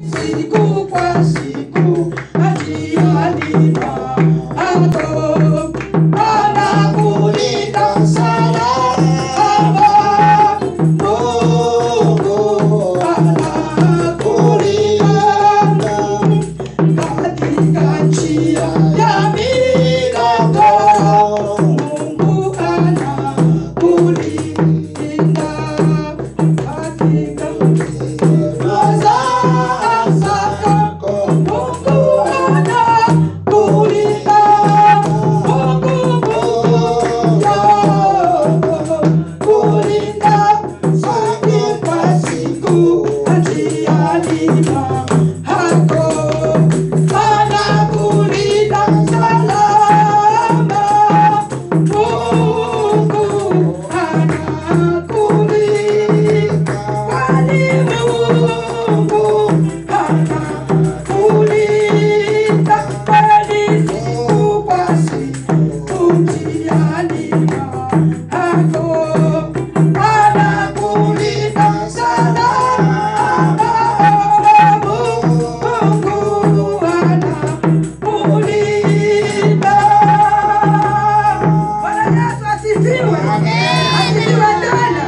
siku kwa siku atialima ako anakulinda salama Mungu anakulinda katika njia ya migogoro Mungu anakulinda katika Asifiwe. Asifiwe tena.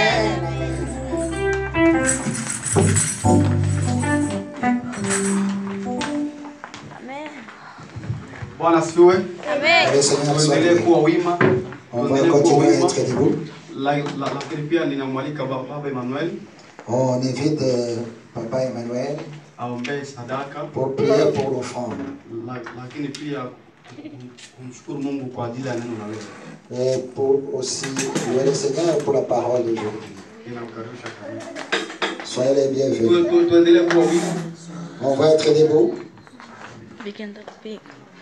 Bwana asifiwe. Le Seigneur soit Tuendelee loué. kuwa wima, On va tuendelee kuwa continuer à wima. être debout. La- la- Lakini pia ninamwalika ba- Baba Emmanuel On invite euh, Papa Emmanuel aombee sadaka, pour prier pour l'offrande la- lakini pia kum- kumshukuru Mungu kwa ajili ya neno la leo. et pour aussi louer le Seigneur pour la parole d'aujourd'hui. Ninamkaribisha kabisa. Soyez les Tu- bienvenus. tu- Tuendelee kuwa wima. On va être debout. We can talk big.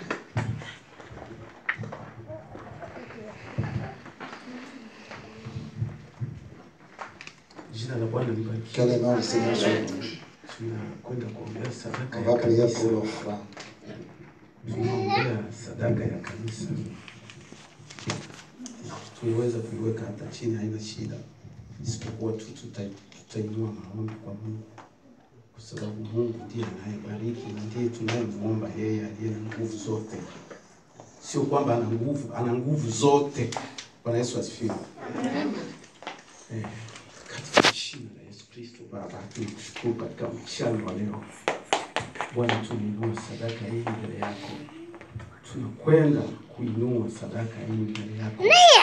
Jina la Bwana Que libarikiwe. le nom du Seigneur soit loué. Tunakwenda kuombea sadaka On ya va prier pour kanisa. l'offrande. Tunaombea sadaka ya kanisa. Tunaweza kuiweka hata chini, haina shida, isipokuwa tu tuta- tutainua maombi kwa Mungu, kwa sababu Mungu ndiye anayebariki na ndiye tunayemwomba yeye aliye na nguvu zote. Sio kwamba ana nguvu, ana nguvu zote. Bwana Yesu asifiwe. Eh, katika jina la Yesu Kristo Baba, tunakushukuru katika mchana wa leo. Bwana, tunainua sadaka hii mbele yako, tunakwenda kuinua sadaka hii mbele yako.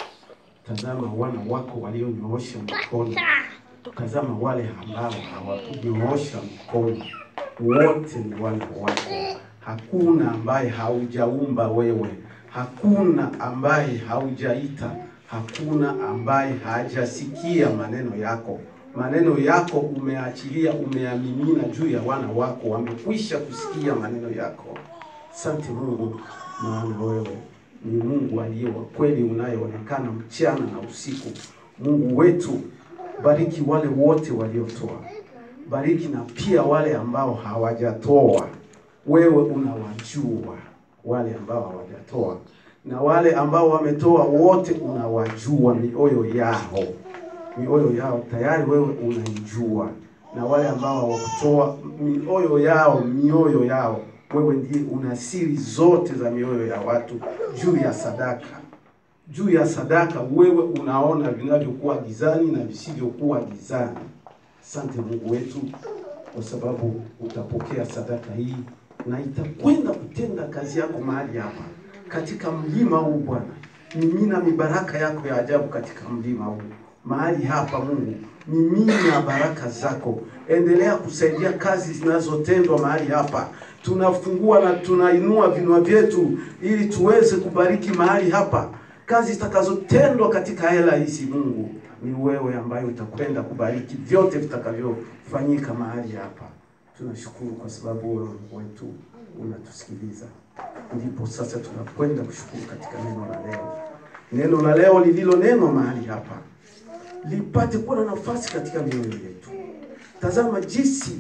Tazama wana wako walionyoosha mkono, tazama wale ambao hawakunyoosha mkono, wote ni wana wako. Hakuna ambaye haujaumba wewe, hakuna ambaye haujaita, hakuna ambaye hajasikia maneno yako. Maneno yako umeachilia, umeamimina juu ya wana wako, wamekwisha kusikia maneno yako. Asante Mungu, maana wewe ni Mungu aliye wa kweli unayeonekana mchana na usiku. Mungu wetu, bariki wale wote waliotoa, bariki na pia wale ambao hawajatoa. Wewe unawajua wale ambao hawajatoa na wale ambao wametoa, wote unawajua mioyo yao, mioyo yao tayari wewe unaijua, na wale ambao hawakutoa mioyo yao, mioyo yao wewe ndiye una siri zote za mioyo ya watu juu ya sadaka juu ya sadaka wewe unaona vinavyokuwa gizani na visivyokuwa gizani. Asante Mungu wetu, kwa sababu utapokea sadaka hii na itakwenda kutenda kazi yako mahali hapa katika mlima huu. Bwana, mimina mibaraka yako ya ajabu katika mlima huu mahali hapa. Mungu, mimina baraka zako, endelea kusaidia kazi zinazotendwa mahali hapa. Tunafungua na tunainua vinwa vyetu ili tuweze kubariki mahali hapa kazi zitakazotendwa katika hela hizi. Mungu, ni wewe ambaye utakwenda kubariki vyote vitakavyofanyika mahali hapa. Tunashukuru kwa sababu wewe Mungu wetu unatusikiliza. Ndipo sasa tunakwenda kushukuru katika neno la leo, neno la leo lililonenwa mahali hapa lipate kuwa na nafasi katika mioyo yetu. Tazama jinsi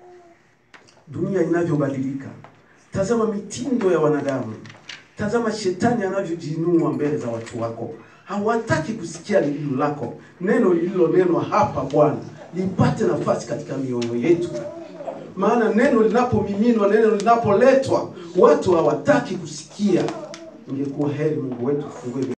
dunia inavyobadilika, tazama mitindo ya wanadamu, tazama shetani anavyojiinua mbele za watu wako. Hawataki kusikia lililo lako. Neno lililonenwa hapa Bwana lipate nafasi katika mioyo yetu. maana neno linapomiminwa, neno linapoletwa, watu hawataki kusikia. Ingekuwa heri Mungu wetu tufungue